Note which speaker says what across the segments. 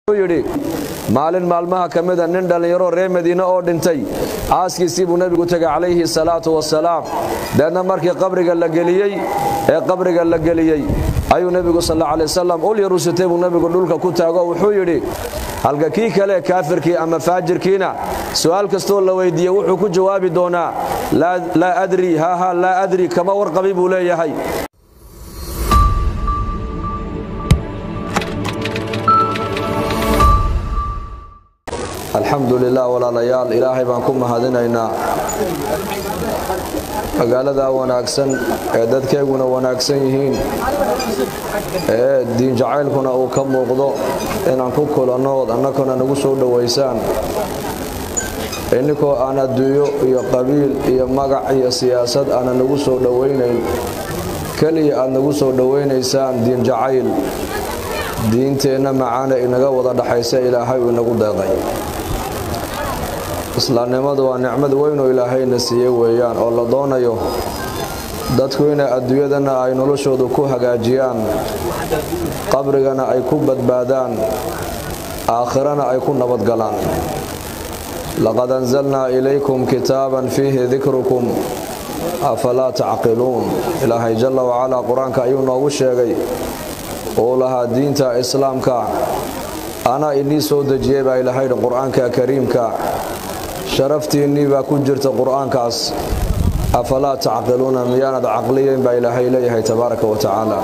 Speaker 1: yidhi maalin maalmaha ka mida nin dhallinyaro reer madiine oo dhintay aaskiisii buu nebigu tegay calayhi salaatu wasalaam deedna markii qabriga la geliyey ee qabriga la geliyey ayuu nebigu sal alla alay wasalam ul yarusitay buu nebigu dhulka ku taago wuxuu yidhi halka kii kale kaafirkii ama faajirkiina su'aal kastoo la weydiiye wuxuu ku jawaabi doonaa laa adri haaha laa adri kama warqabi buu leeyahay alxamdu lilah walaalayaal ilaahay baan ku mahadinaynaa magaalada wanaagsan ee dadkeeguna wanaagsan yihiin ee diin jacaylkuna uu ka muuqdo inaan ku kulannood annakuna nagu soo dhowaysaan inninkoo aan adduunyo iyo qabiil iyo magac iyo siyaasad aanan nagu soo dhowaynayn keliya aad nagu soo dhowaynaysaan diin jacayl diinteenna macaana inaga wada dhaxaysa ilaahay uu inagu deeqay islaamnimadu waa nicmad weynoo ilaahayna siiye weeyaan oo la doonayo dadku inay adduunyadana ay noloshoodu ku hagaajiyaan qabrigana ay ku badbaadaan aakhirana ay ku nabadgalaan laqad anzalnaa ilaykum kitaaban fiihi dikrukum afalaa tacqiluun ilaahay jalla wacalaa qur-aanka ayuu noogu sheegay uu lahaa diinta islaamka anaa inii soo dejiyey baa ilahaydhi qur-aanka kariimka sharaftiinnii baa ku jirta qur-aankaas afalaa tacqiluuna miyaanad caqliyeyn baa ilaahay leeyahay tabaaraka wa tacaala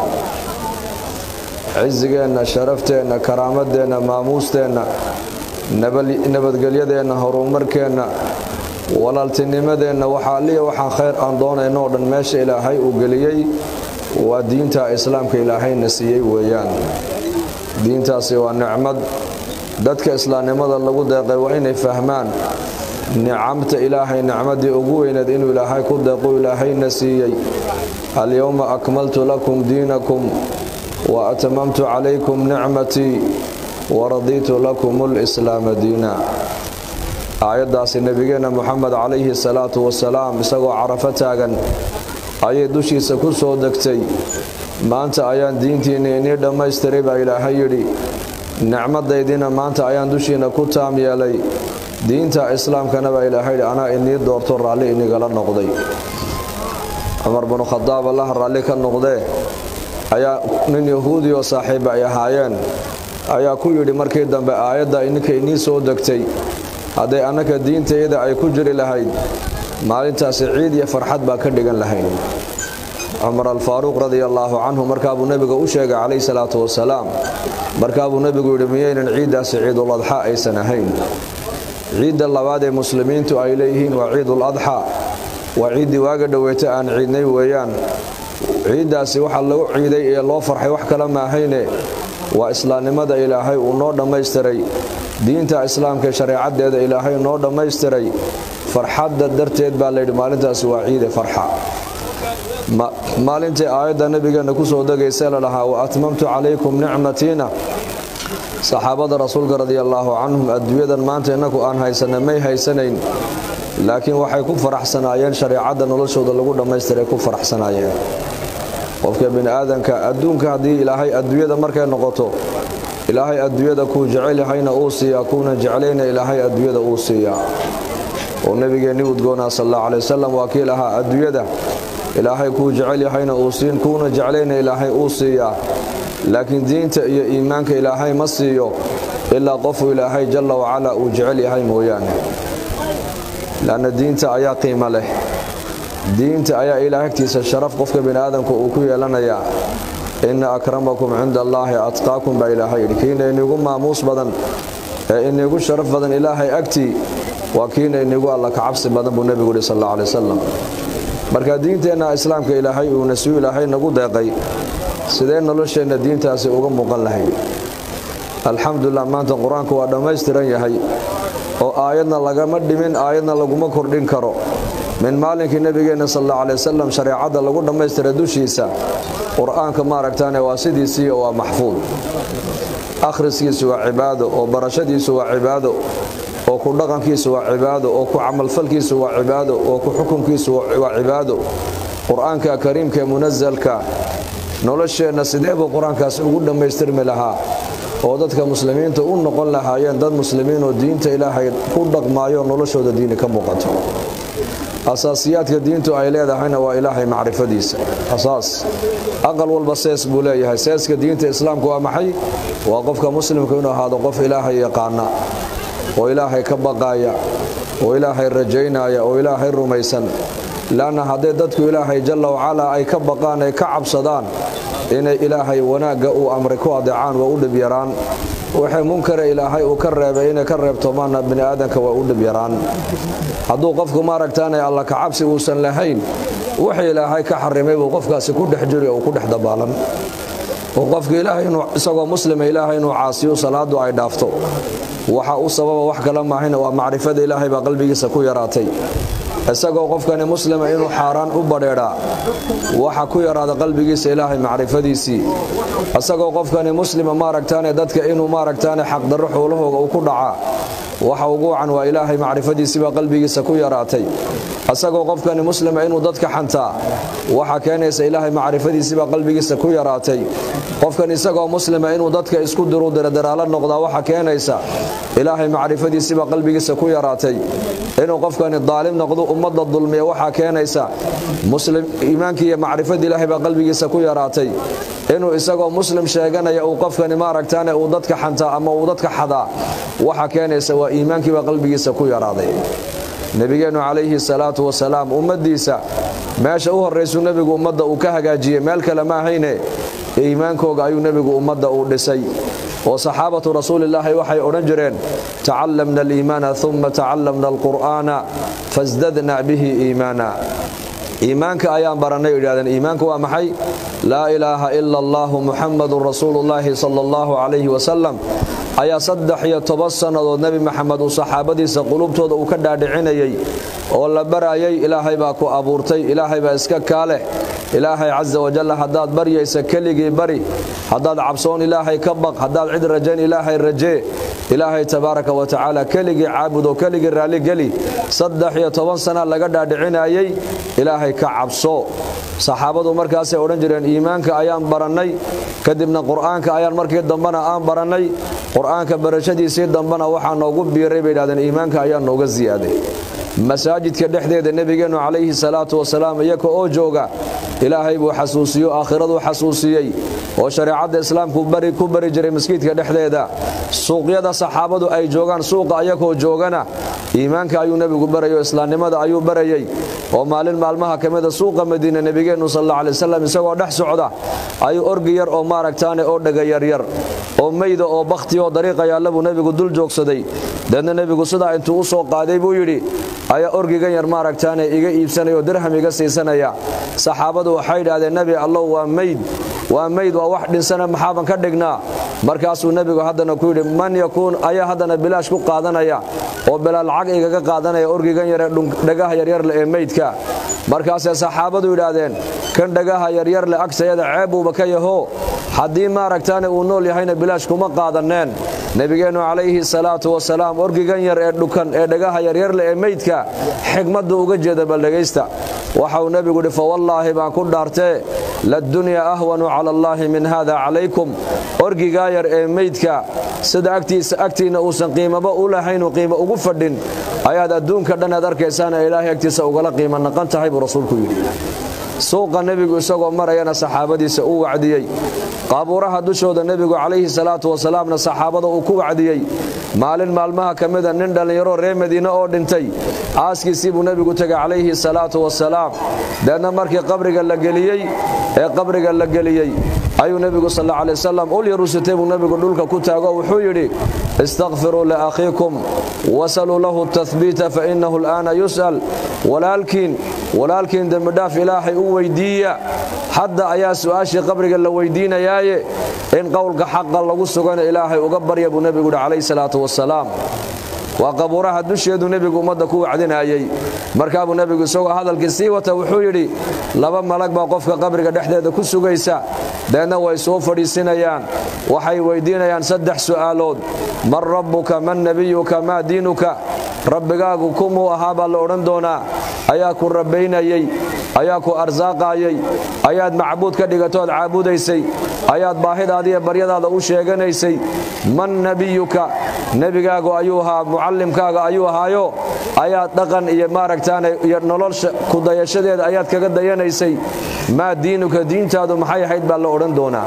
Speaker 1: cisigeenna sharafteenna karaamadeenna maamuusteenna nabadgelyadeenna horumarkeenna walaaltinimadeenna waxaa alliya waxaan khayr aan doonayno oo dhan meesha ilaahay uu geliyey waa diinta islaamka ilaahayna siiyey weeyaan diintaasi waa nicmad dadka islaamnimada lagu deeqay waa inay fahmaan nicamta ilaahay nicmadii ugu weyneed inuu ilaahay ku deequ ilaahayna siiyey alyowma akmaltu lakum diinakum wa atmamtu calaykum nicmatii waradiitu lakum lislaama diina aayaddaasi nebigeenna moxamed calayhi salaatu wasalaam isagoo carafo taagan ayay dushiisa ku soo degtay maanta ayaan diintiinna inii dhammaystiray baa ilaahay yidhi nicmadaydiina maanta ayaan dushiina ku taam yeelay diinta islaamkana baa ilaahay yidhi anaa inii doorto raalli inigala noqday cumar binu khadaab allaha raalli ka noqdee ayaa nin yahuudi oo saaxiiba ay ahaayeen ayaa ku yidhi markii dambe aayadda ininka inii soo degtay hadday annaka diintayada ay ku jiri lahayd maalintaasi ciid iyo farxad baa ka dhigan lahayn cumar alfaaruuq radia allaahu canhu markaabuu nebiga u sheegay calayhi salaatu wasalaam markaabuu nebigu yidhi miyaynan ciiddaasi ciidul adxa aysan ahayn ciidda labaad ee muslimiintu ay leeyihiin waa ciidul adxa waa ciiddii waaga dhoweyta aan ciidnay weeyaan ciiddaasi waxa lagu ciiday ee loo farxay wax kale maahayne waa islaamnimada ilaahay uu noo dhammaystiray diinta islaamka ee shareecaddeeda ilaahay noo dhammaystiray farxadda darteed baa layidhi maalintaasi waa ciide farxa maalintii aayadda nebigeenna ku soo degaysa la lahaa wa atmamtu calaykum nicmatiina saxaabada rasuulka radiallaahu canhum adduunyadan maanta innaku aan haysana may haysanayn laakiin waxay ku faraxsanaayeen shareecadda noloshooda lagu dhammaystiray ku faraxsanaayeen qofka bini'aadanka adduunka haddii ilaahay adduunyada markay noqoto ilaahay adduunyada kuu jecel yahayna uu siiyaa kuuna jeclayna ilaahay adduunyada uu siiyaa oo nebigeenni udgoonaa sal alla calay wasalam waa kii lahaa adduunyada ilaahay kuu jecel yahayna uu siin kuuna jeclayna ilaahay uu siiyaa laakiin diinta iyo iimaanka ilaahay ma siiyo ilaa qofu ilaahay jalla wacala uu jecel yahay mooyaane lanna diinta ayaa qiimo leh diinta ayaa ilaah agtiisa sharaf qofka bini'aadamka uu ku yeelanayaa inna akramakum cinda allaahi atqaakum baa ilaahay yidhi kiina inigu maamuus badan ee inigu sharaf badan ilaahay agtii waa kiina inigu alla kacabsi badan buu nebigu yidhi sal alla alay wasalam marka diinteenna islaamka ilaahay uuna siu ilaahay nagu deeqay sidee nolosheenna diintaasi uga muuqan lahayd alxamdulilah maanta qur-aanku waa dhammaystiran yahay oo aayadna lagama dhimin aayadna laguma kordhin karo min maalinkii nebigeenna sal alla alay wasalam shareecadda lagu dhammaystiray dushiisa qur-aanka maaragtaane waa sidiisii waa maxfuud akhriskiisu waa cibaado oo barashadiisu waa cibaado oo ku dhaqankiisu waa cibaado oo ku camalfalkiisu waa cibaado oo ku xukunkiisu waa cibaado qur-aanka kariimka ee munasalka nolosheenna sidee buu qur-aankaas ugu dhammaystirmi lahaa oo dadka muslimiinta u noqon lahaayeen dad muslimiin oo diinta ilaahay ku dhaqmaayo noloshooda diini ka muuqato asaasiyaadka diintu ay leedahayna waa ilaahay macrifadiisa asaas aqal walba sees buu leeyahay seeska diinta islaamku waa maxay waa qofka muslimku inuu ahaado qof ilaahay yaqaana oo ilaahay ka baqaaya oo ilaahay rajaynaya oo ilaahay rumaysan laanna hadday dadku ilaahay jalla wacalaa ay ka baqaan ay ka cabsadaan inay ilaahay wanaagga uu amray ku adeecaan waa u dhib yaraan waxay munkara ilaahay uu ka reebay inay ka reebtoomaanna bini aadanka waa u dhib yaraan hadduu qofku maaragtaanay alla kacabsi uusan lahayn waxa ilaahay ka xarimay buu qofkaasi ku dhex jiri oo ku dhex dabaalan oo qofka ilaahay inuu isagoo muslima ilaahay inuu caasiyo salaadu ay dhaafto waxa u sababa wax kala maahayna waa macrifada ilaahay baa qalbigiisa ku yaraatay isagoo qofkani muslima inuu xaaraan u badheedhaa waxa ku yaraada qalbigiisa ilaahay macrifadiisii isagoo qofkani muslima maaragtaane dadka inuu maaragtaane xaqdarro xoolahooga uu ku dhacaa waxa ugu wacan waa ilaahay macrifadiisiibaa qalbigiisa ku yaraatay isagoo qofkani muslima inuu dadka xantaa waxa keenaysa ilaahay macrifadiisiibaa qalbigiisa ku yaraatay qofkan isagoo muslima inuu dadka isku diru diradaraalo noqdaa waxa keenaysa ilaahay macrifadiisiibaa qalbigiisa ku yaraatay inuu qofkani daalim noqdo ummadda dulmiya waxaa keenaysa iimaankii iyo macrifadii ilaahay baa qalbigiisa ku yaraatay inuu isagoo muslim sheeganaya uu qofkani maaragtaane uu dadka xantaa ama uu dadka xadaa waxa keenaysa waa iimaankiibaa qalbigiisa ku yaraaday nebigeennu calayhi salaatu wasalaam ummaddiisa meesha u horraysuu nebigu ummadda uu ka hagaajiyey meel kale ma ahayne iimaankooga ayuu nebigu ummadda uu dhisay oo saxaabatu rasuulillaahi waxay odhan jireen tacallamna aliimaana uma tacallamna alqur'aana fasdadna bihi iimaana iimaanka ayaan barannay idhahdeen iimaanku waa maxay laa ilaaha ila allahu muxammadun rasuulullaahi sala allahu calayhi wasalam ayaa saddex iyo toban sannadood nebi maxamed uu saxaabadiisa qulubtooda uu ka dhaadhicinayey oo la barayay ilaahay baa ku abuurtay ilaahay baa iska kaa leh ilaahay casa wajalla haddaad baryaysa keligii bari haddaad cabsoon ilaahay ka baq haddaad cid rajayn ilaahay rajee ilaahay tabaaraka wa tacaala keligii caabud oo keligii raalligeli saddex iyo toban sana laga dhaadhicinayey ilaahay ka cabso saxaabadu markaasay odhan jireen iimaanka ayaan barannay kadibna qur'aanka ayaan markii dambena aan barannay qur'aanka barashadiisii dambena waxaa noogu biiray bay idhahdeen iimaanka ayaa nooga siyaaday masaajidka dhexdeeda nebigeennu calayhi salaatu wasalaam iyaka oo jooga ilaahay buu xasuusiyo aakhiradu xasuusiyey oo shareecadda islaamku ku bari jiray maskiidka dhexdeeda suuqyada saxaabadu ay joogaan suuqa ayakoo joogana iimaanka ayuu nebigu barayo islaamnimada ayuu barayey oo maalin maalmaha ka mida suuqa madiina nebigeennu sal alla alay wasalam isagoo dhex socda ayuu orgi yar oo maaragtaane oo dhega yaryar oo meyda oo bakhti oo dariiqa yaalla buu nebigu dul joogsaday deedna nebigu sidaa intuu u soo qaaday buu yidhi ayaa orgigan yar maaragtaane iga iibsanaya oo dirham iga siisanaya saxaabadu waxay yidhaahdeen nebi allow waa meyd waa meyd waa wax dhinsana maxaaban ka dhignaa markaasuu nebigu haddana ku yidhi man yakuun ayaa haddana bilaash ku qaadanaya oo bilaa lacag igaga qaadanaya orgigan yaree dhagaha yaryarle ee meydka markaasay saxaabadu yidhaahdeen kan dhagaha yaryarle agtayada ceebuuba ka yaho haddii maaragtaane uu nool yahayna bilaash kuma qaadanneen nebigeennu calayhi salaatu wasalaam orgigan yar ee dhukan ee dhagaha yaryarle ee meydka xigmadda uga jeeda baldhegaysta waxauu nebigu yidhi fawallaahi baan ku dhaartee ladunyaa ahwanu cala allaahi min haada calaykum orgigaa yar ee meydka sida agtiisa agtiinna uusan qiimaba u lahaynuu qiimo ugu fadhin ayaad adduunka dhan aad arkaysaana ilaahay agtiisa ugala qiimo naqan tahay buu rasuulku yidhi suuqa nebigu isagoo marayana saxaabadiisa uu wacdiyey qaabuuraha dushooda nebigu calayhi salaatu wasalaamna saxaabada uu ku wacdiyey maalin maalmaha ka mida nin dhallinyaro reer madiine oo dhintay aaskiisii buu nebigu tegay calayhi salaatu wasalaam deedna markii qabriga la geliyey ee qabriga la geliyey ayuu nebigu sal alla alay wasalam ul yarusitay buu nebigu dhulka ku taago wuxuu yidhi istakfiruu liakhiikum wasaluu lahu tahbiita fa innahu al'aana yus'al walaalkiin walaalkiin dembidhaaf ilaahay u weyddiiya hadda ayaa su'aashii qabriga la weyddiinayaaye in qowlka xaqa lagu sugana ilaahay uga barya buu nebigu yidhi calayhi salaatu wasalaam waa qabuuraha dusheedu nebigu ummadda ku wacdinayey markaabuu nebigu isagoo hadalkii sii wata wuxuu yidhi laba malag baa qofka qabriga dhexdeeda ku sugaysa deedna way soo fadhiisinayaan waxay weyddiinayaan saddex su'aalood man rabbuka man nebiyuka maa diinuka rabbigaagu kumuu ahaa baa la odhan doonaa ayaa ku rabbaynayey ayaa ku arsaaqaayay ayaad macbuud ka dhigatood caabudaysay ayaad baahidaadiiyo baryadaada u sheeganaysay man nebiyuka nebigaagu ayuu ahaa mucallimkaaga ayuu ahaayo ayaad dhaqan iyo maaragtaan iyo nolosha ku dayashadeeda ayaad kaga dayanaysay maa diinuka diintaadu maxay ahayd baa la odhan doonaa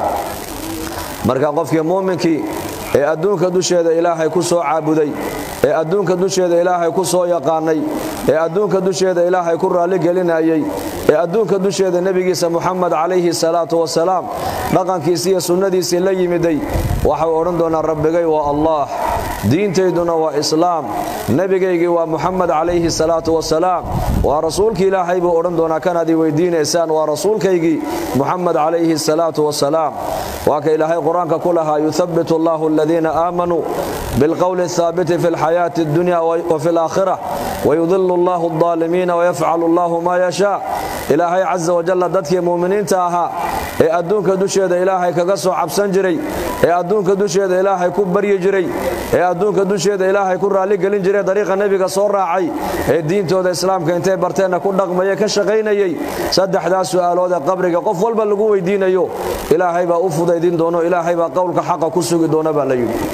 Speaker 1: marka qofkii muuminkii ee adduunka dusheeda ilaahay ku soo caabuday ee adduunka dusheeda ilaahay ku soo yaqaanay ee adduunka dusheeda ilaahay ku raalligelinayay ee adduunka dusheeda nebigiisa muxamed calayhi salaatu wasalaam dhaqankiisii iyo sunnadiisii la yimiday waxau odhan doonaa rabbigay waa allah diintayduna waa islaam nebigaygii waa muxamed calayhi salaatu wasalaam waa rasuulkii ilaahay buu odhan doonaa kanaad i weydiinaysaan waa rasuulkaygii muxamed calayhi salaatu wasalaam waa ka ilaahay qur-aanka ku lahaa yuhabbit allahu aladiina aamanuu bilqowli athaabiti fi alxayaati addunya wa fi alaakhira wayudilu allahu aldaalimiina wayafcalu allahu maa yashaa ilaahay casa wajalla dadkii muuminiinta ahaa ee adduunka dusheeda ilaahay kaga soo cabsan jiray ee adduunka dusheeda ilaahay ku baryi jiray ee adduunka dusheeda ilaahay ku raalligelin jiray dariiqa nebiga soo raacay ee diintooda islaamka intay barteenna ku dhaqmaya ka shaqaynayay saddexdaas su'aalood ee qabriga qof walba lagu weydiinayo ilaahay baa u fudaydin doono ilaahay baa qowlka xaqa ku sugi doona baa la yidhi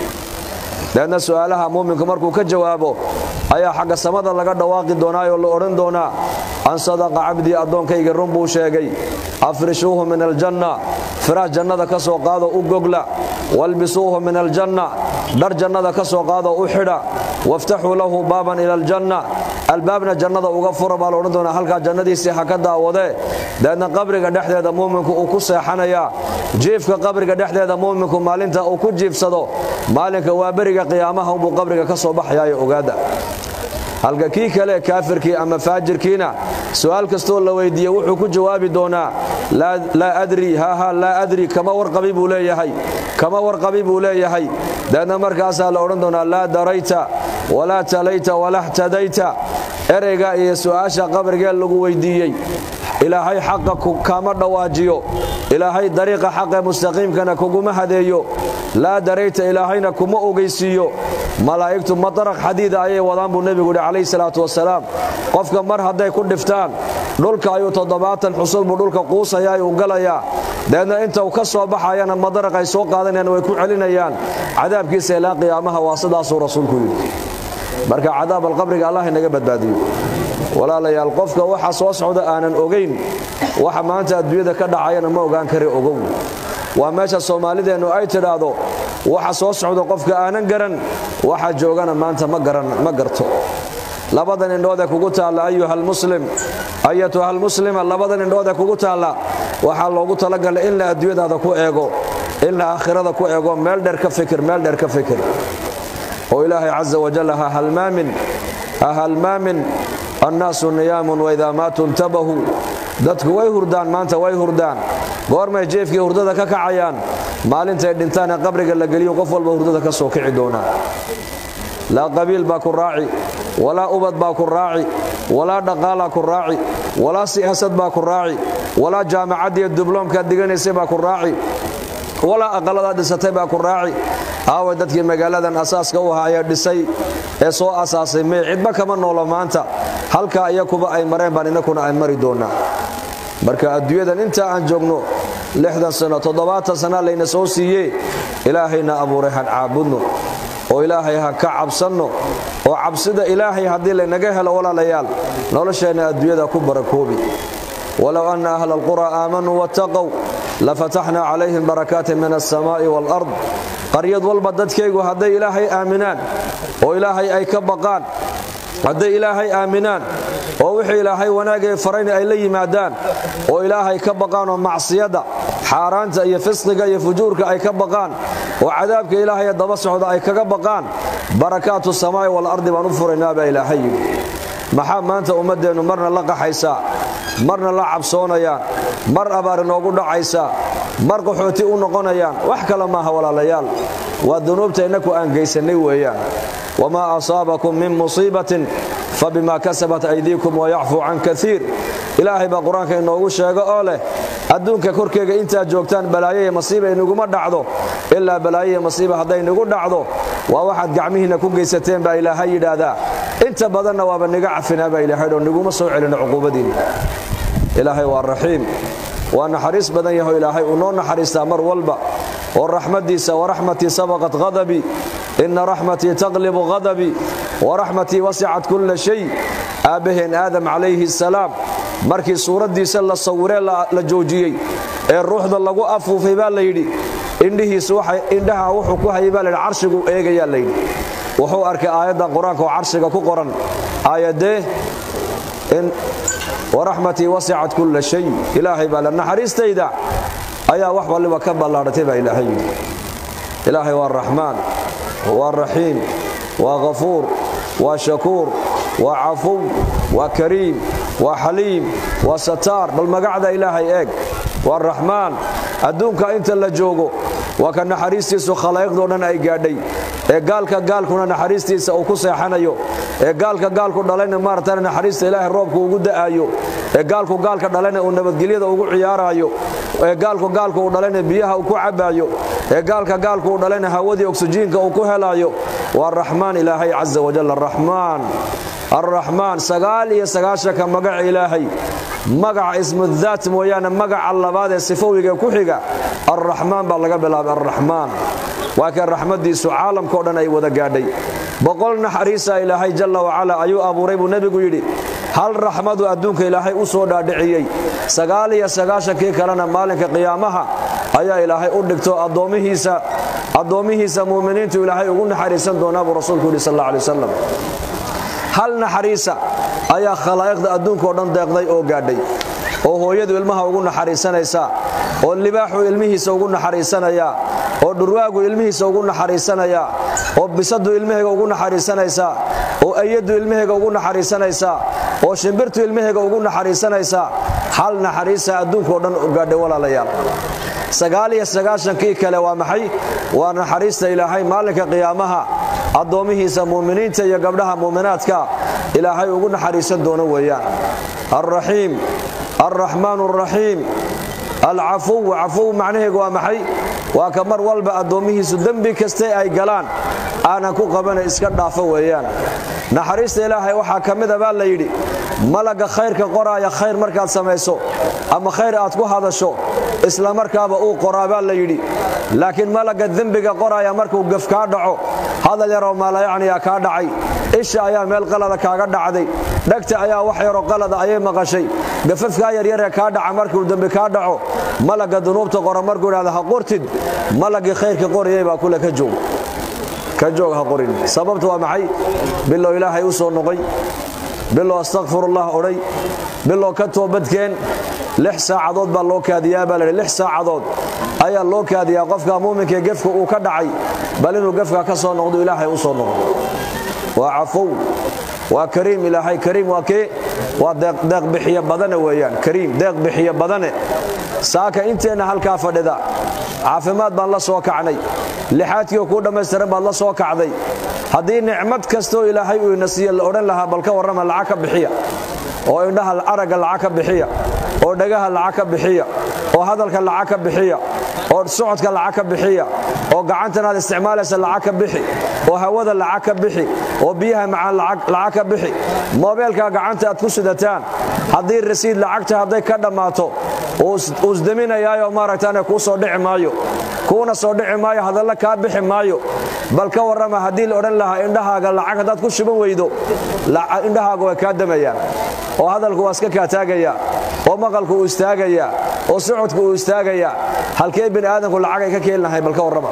Speaker 1: deedna su'aalaha muuminku markuu ka jawaabo ayaa xagga samada laga dhawaaqi doonaayoo la odhan doonaa an sadaqa cabdii addoonkayga run buu sheegay afrishuuhu min aljanna firaash jannada ka soo qaado u gogla walbisuuhu min aljanna dhar jannada ka soo qaado u xidha waftaxuu lahu baaban ila aljanna albaabna jannada uga fura baa la odhan doonaa halkaa jannadiisii ha ka daawadee deedna qabriga dhexdeeda muuminku uu ku seexanayaa jiifka qabriga dhexdeeda muuminku maalinta uu ku jiifsado maalinka waa beriga qiyaamaha unbuu qabriga ka soo baxayaayo ogaada halka kii kale kaafirkii ama faajirkiina su'aal kastoo la weydiiye wuxuu ku jawaabi doonaa laa adri haaha laa adri kama warqabi buu leeyahay kama warqabi buu leeyahay deedna markaasaa la odhan doonaa laa darayta walaa talayta walaa htadayta ereyga iyo su'aasha qabrigee lagu weydiiyey ilaahay xaqa kama dhawaajiyo ilaahay dariiqa xaqe mustaqiimkana kuguma hadeeyo laa darayta ilaahayna kuma ogeysiiyo malaa'igtu madaraq xadiida ayay wadaan buu nebigu yidhi calayhi salaatu wasalaam qofka mar hadday ku dhiftaan dhulka ayuu toddobaatan xusul buu dhulka quusaya ayuu galayaa deedna inta uu ka soo baxayana madaraq ay soo qaadanayaan way ku celinayaan cadaabkiisa ilaa qiyaamaha waa sidaasuu rasuulku yidhi marka cadaab alqabriga allah inaga badbaadiyo walaalayaal qofka waxa soo socda aanan ogayn waxa maanta adduunyada ka dhacayana ma ogaan kari ogow waa meesha soomaalideennu ay tidhaahdo waxa soo socda qofka aanan garan waxa joogana maanta ma garto labadan indhoodee kugu taalla ayuhalmuslim ayatuhalmuslima labadan indhoodee kugu taalla waxaa loogu talagalay in la adduunyadaada ku eego in la aakhirada ku eego meel dheer ka fikir meel dheer ka fikir oo ilaahay caza wajal ha halmaamin ha halmaamin annaasu niyaamun waidaa maatuu intabahuu dadku way hurdaan maanta way hurdaan goormay jeefkii hurdada ka kacayaan maalintay dhintaan ee qabriga la geliyo qof walba hurdada ka soo kici doonaa laa qabiil baa ku raaci walaa ubad baa ku raaci walaa dhaqaalaa ku raaci walaa siyaasad baa ku raaci walaa jaamacaddiiyo dubloomkaad diganaysay baa ku raaci walaa aqalladaad dhisatay baa ku raaci aaway dadkii magaaladan asaaska u ahaa ee dhisay ee soo asaasay mee cidba kama noolo maanta halkaa iyakuba ay mareen baan inakuna ay mari doonaa marka adduunyadan intaa aan joogno lixdan sano toddobaatan sana layna soo siiye ilaahayna abuuray han caabudno oo ilaahay ha ka cabsanno oo cabsida ilaahay haddii laynaga helo walaalayaal nolosheenna adduunyada ku barakoobi walow anna ahla alqura aamanuu wattaqow lafataxna calayhim barakaatin min alsamaa'i waalard qaryad walba dadkaygu hadday ilaahay aaminaan oo ilaahay ay ka baqaan hadday ilaahay aaminaan oo wixii ilaahay wanaagay farayna ay la yimaadaan oo ilaahay ka baqaan oo macsiyadda xaaraanta iyo fisqiga iyo fujuurka ay ka baqaan oo cadaabka ilaahay daba socda ay kaga baqaan barakaatu samaa'i walardi baan u furaynaa baa ilaahay yidhi maxaa maanta ummaddeennu marna la qaxaysaa marna la cabsoonayaan mar abaar inoogu dhacaysaa mar qaxooti u noqonayaan wax kale maaha walaalayaal waa dunuubta innaku aan gaysannay weeyaan wamaa asaabakum min musiibatin fabima kasabat aydiikum wayacfuu can kaiir ilaahay baa qur-aanka inoogu sheego oo leh adduunka korkeega intaad joogtaan balaayo iyo masiiba inaguma dhacdo ilaa balaayo iyo masiiba hadday nagu dhacdo waa waxaad gacmihiinna ku geysateen baa ilaahay yidhaahdaa inta badanna waaba niga cafinaa baa ilaahay oo niguma soo celino cuquubadiinna ilaahay waa raxiim waa naxariis badan yaho ilaahay uu noo naxariistaa mar walba oo raxmadiisa waraxmatii sabaqat hadabii ina raxmatii taqlibu hadabii waraxmatii wasicat kulla shay aabbaheen aadam calayhi salaam markii suuraddiisa la sawiree la joojiyey ee ruuxda lagu afuufay baa layidhi indhihiisu indhaha wuxuu ku hayay baa layidhi carshigu eegayaa layidhi wuxuu arkay aayaddan qur-aanka oo carshiga ku qoran aayadee waraxmatii wasicat kulla shay ilaahay baa le naxariistayda ayaa wax waliba ka ballaadhatay baa ilaahay yidhi ilaahay waa raxmaan waa raxiim waa ghafuur waa shakuur waa cafuw waa kariim waa xaliim waa sataar bal magacda ilaahay eeg waa raxmaan adduunka inta la joogo waa ka naxariistiisu khalaa'iqdoo dhan ay gaadhay ee gaalka gaalkuna naxariistiisa uu ku seexanayo ee gaalka gaalku dhalayna maaratan naxariista ilaahay roobku ugu da'aayo ee gaalku gaalka dhalayna uu nabadgelyada ugu ciyaaraayo ee gaalku gaalku uu dhalayna biyaha uu ku cabbaayo ee gaalka gaalku uu dhalayna hawadii oksijiinka uu ku helaayo waa raxmaan ilaahay casa wajal araxmaan arraxmaan sagaal iyo sagaashanka magaca ilaahay magaca ismudaat mooyaane magaca labaad ee sifowiga ku xiga arraxmaan baa laga bilaabay arraxmaan waa kan raxmaddiisu caalamkao dhan ay wada gaadhay boqol naxariisa ilaahay jalla wacala ayuu abuuray buu nebigu yidhi hal raxmadu adduunka ilaahay u soo dhaadhiciyey sagaal iyo sagaashankii kalena maalinka qiyaamaha ayaa ilaahay u dhigto addoommihiisa addoommihiisa muuminiintu ilaahay ugu naxariisan doonaa buu rasuulku yidhi sal alla alay wasalam hal naxariisa ayaa khalaa'iqda adduunkao dhan deeqday oo gaadhay oo hooyadu ilmaha ugu naxariisanaysaa oo libaaxu ilmihiisa ugu naxariisanayaa oo dhurwaagu ilmihiisa ugu naxariisanayaa oo bisadu ilmahayga ugu naxariisanaysaa oo ayadu ilmahayga ugu naxariisanaysaa oo shimbirtu ilmahayga ugu naxariisanaysaa hal naxariisa adduunkao dhan gaadhay walaalayaal sagaal iyo sagaashankii kale waa maxay waa naxariista ilaahay maalinka qiyaamaha addoommihiisa muuminiinta iyo gabdhaha muuminaadka ilaahay ugu naxariisan doono weeyaan alraxiim alraxmaan alraxiim alcafuw cafuw macnaheegu waa maxay waa ka mar walba addoommihiisu dembi kaste ay galaan aanan ku qabana iska dhaafo weeyaan naxariista ilaahay waxaa ka mida baa la yidhi malagga khayrka qoraaya khayr markaad samayso ama khayr aad ku hadasho isla markaaba uu qoraa baa la yidhi laakiin malagga dembiga qoraaya markuu gaf kaa dhaco hadal yaroo maalayacniya kaa dhacay isha ayaa meel qalada kaaga dhacday dhegta ayaa wax yaroo qalada ayay maqashay gafafkaa yaryaree kaa dhaca markuu dembi kaa dhaco malagga dunuubta qora markuu idhahda ha qortid malaggii khayrka qorayay baa kule ka joog ka joog ha qorin sababta waa maxay bilow ilaahay u soo noqoy bilow astakfirullah odhay bilow ka toobadkeen lix saacadood baa loo kaadiyaa baa laidhi lix saacadood ayaa loo kaadiyaa qofka muuminkaee gefka uu ka dhacay bal inuu gefka ka soo noqdo ilaahay u soo noqdo waa cafow waa kariim ilaahay kariim waa kee waa deeq bixiye badane weeyaan kariim deeq bixiye badane saaka inteenna halkaa fadhida caafimaad baan la soo kacnay lixaadkiioo kuu dhammaystiran baad la soo kacday haddii nicmad kastoo ilaahay uu ina siiye la odhan lahaa bal ka warrama lacag ka bixiya oo indhaha aragga lacag ka bixiya oo dhagaha lacag ka bixiya oo hadalka lacag ka bixiya oo socodka lacag ka bixiya oo gacantanaad isticmaalaysa lacag ka bixi oo hawada lacag ka bixi oo biyaha macaan lacag ka bixi moobeelka gacanta aad ku sidataan haddii rasiid lacagta hadday ka dhammaato uu isdaminayaayo maaragtaane kuu soo dhici maayo kuuna soo dhici maayo hadalla kaa bixi maayo bal ka warrama haddii la odhan lahaa indhahaaga lacag haddaad ku shuban weydo indhahaaga way kaa damayaan oo hadalku waa iska kaataagayaa oo maqalku uu istaagayaa oo socodku uu istaagayaa halkee bini aadamku lacag ay ka keeni lahay bal ka warrama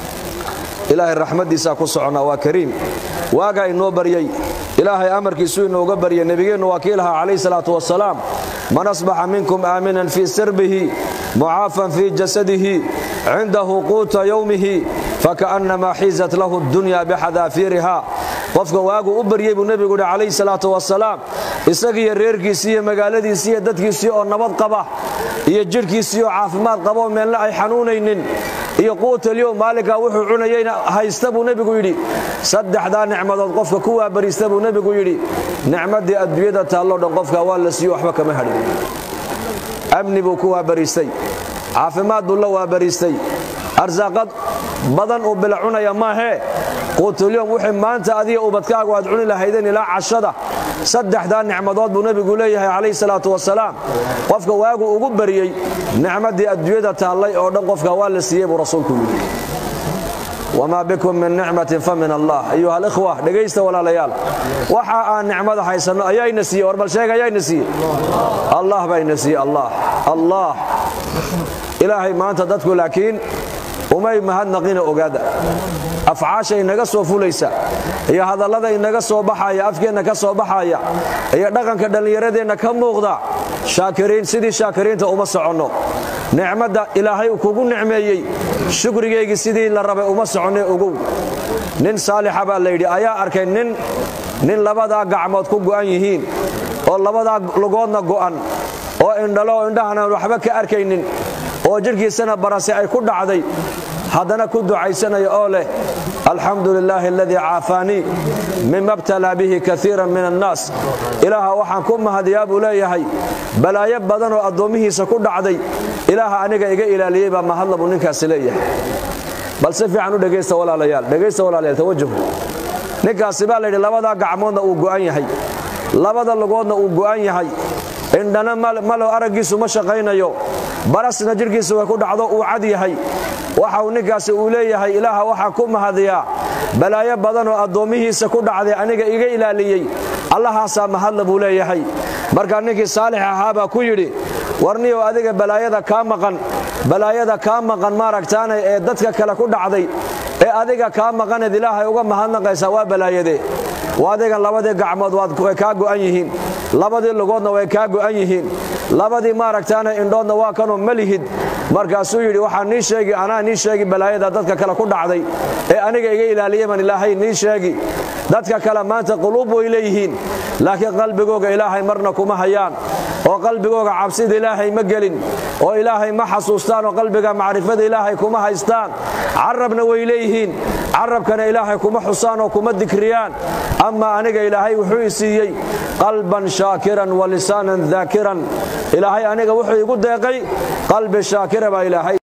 Speaker 1: ilaahay raxmaddiisaa ku soconnaa waa kariim waagaa inoo baryey ilaahay amarkiisuu inooga baryay nebigeennu waa kii lahaa calayhi salaatu wasalaam man asbaxa minkum aaminan fii sirbihi mucaafan fii jasadihi cindahu quuta yowmihi faka'nnamaa xiizat lahu dunya bixadaafiiriha qofka waagu u baryey buu nebigu yidhi calayhi salaatu wasalaam isagiiyo reerkiisii iyo magaaladiisii iyo dadkiisii oo nabad qaba iyo jidhkiisii oo caafimaad qaboo meelna ay xanuunaynin iyo quutalyow maalinkaa wuxuu cunayeyna haysta buu nebigu yidhi saddexdaa nicmadood qofka ku waabariista buu nebigu yidhi nicmaddii adduunyada taalloo dhan qofka waa la siiyo waxba kama hadhin amni buu ku waabariistay caafimaad buu la waabariistay arsaaqad badan uu bila cunaya maahee quutulyom wixii maanta adiga ubadkaagu aad cuni lahaydeen ilaa cashada saddexdaa nicmadood buu nebigu leeyahay calayhi salaatu wasalaam qofka waagu ugu baryey nicmadii adduunyada taallay oo dhan qofka waa la siiyey buu rasuulku yidhi wamaa bikum min nicmatin fa min allah ayuha alikhwa dhegaysta walaalayaal waxa aan nicmada haysanno ayaayna siiyey war bal sheeg ayaayna siiyey allah bayna siiyey allah allah ilaahay maanta dadku laakiin umay mahadnaqina ogaada afcaasha inaga soo fulaysa iyo hadallada inaga soo baxaya afkeenna ka soo baxaya iyo dhaqanka dhallinyaradeenna ka muuqda shaakiriin sidii shaakiriinta uma soconno nicmadda ilaahay kugu nicmeeyey shukrigaygii sidii la rabay uma soconne ogow nin saalixa baa layidhi ayaa arkay nin nin labadaa gacmood ku go'an yihiin oo labadaa lugoodna go'an oo indhalo oo indhahanan waxba ka arkaynin oo jidhkiisana barase ay ku dhacday haddana ku ducaysanaya oo leh alxamdu lilaahi aladii caafaanii mima btalaa bihi kaiiran min annaas ilaaha waxaan ku mahadiyaa buu leeyahay balaayo badan oo addoommihiisa ku dhacday ilaaha aniga iga ilaaliyey baa mahadla buu ninkaasi leeyahay bal si fiican u dhegaysta walaalayaal dhegaysta walaalayaal tawajuh ninkaasi baa layidhi labadaa gacmoodna uu go'an yahay labada lugoodna uu go'an yahay indhana malo araggiisu ma shaqaynayo barasna jidhkiisa way ku dhacdo uu cad yahay waxa uu ninkaasi uu leeyahay ilaaha waxaa ku mahadiyaa balaayo badan oo addoommihiisa ku dhacday aniga iga ilaaliyey allahaasaa mahadla buu leeyahay markaa ninkii saalix ahaa baa ku yidhi warniyow adiga balaayada kaa maqan balaayada kaa maqan maaragtaanay ee dadka kale ku dhacday ee adiga kaa maqaneed ilaahay uga mahadnaqaysaa waa balaayadee adigan labadii gacmood way kaa go'an yihiin labadii lugoodna way kaa go'an yihiin labadii maaragtaana indhoodna waa kanoo malihid markaasuu yidhi waxaa nii sheegi anaa nii sheegi balaayada dadka kale ku dhacday ee aniga iga ilaaliyey baan ilaahay nii sheegi dadka kale maanta quluub way leeyihiin laakiin qalbigooga ilaahay marna kuma hayaan oo qalbigooga cabsida ilaahay ma gelin oo ilaahay ma xasuustaan oo qalbiga macrifada ilaahay kuma haystaan carabna way leeyihiin carabkana ilaahay kuma xusaan oo kuma dikriyaan ama aniga ilaahay wuxuu i siiyey qalban shaakiran wa lisaanan daakiran ilaahay aniga wuxuu igu deeqay qalbi shaakira baa ilaahay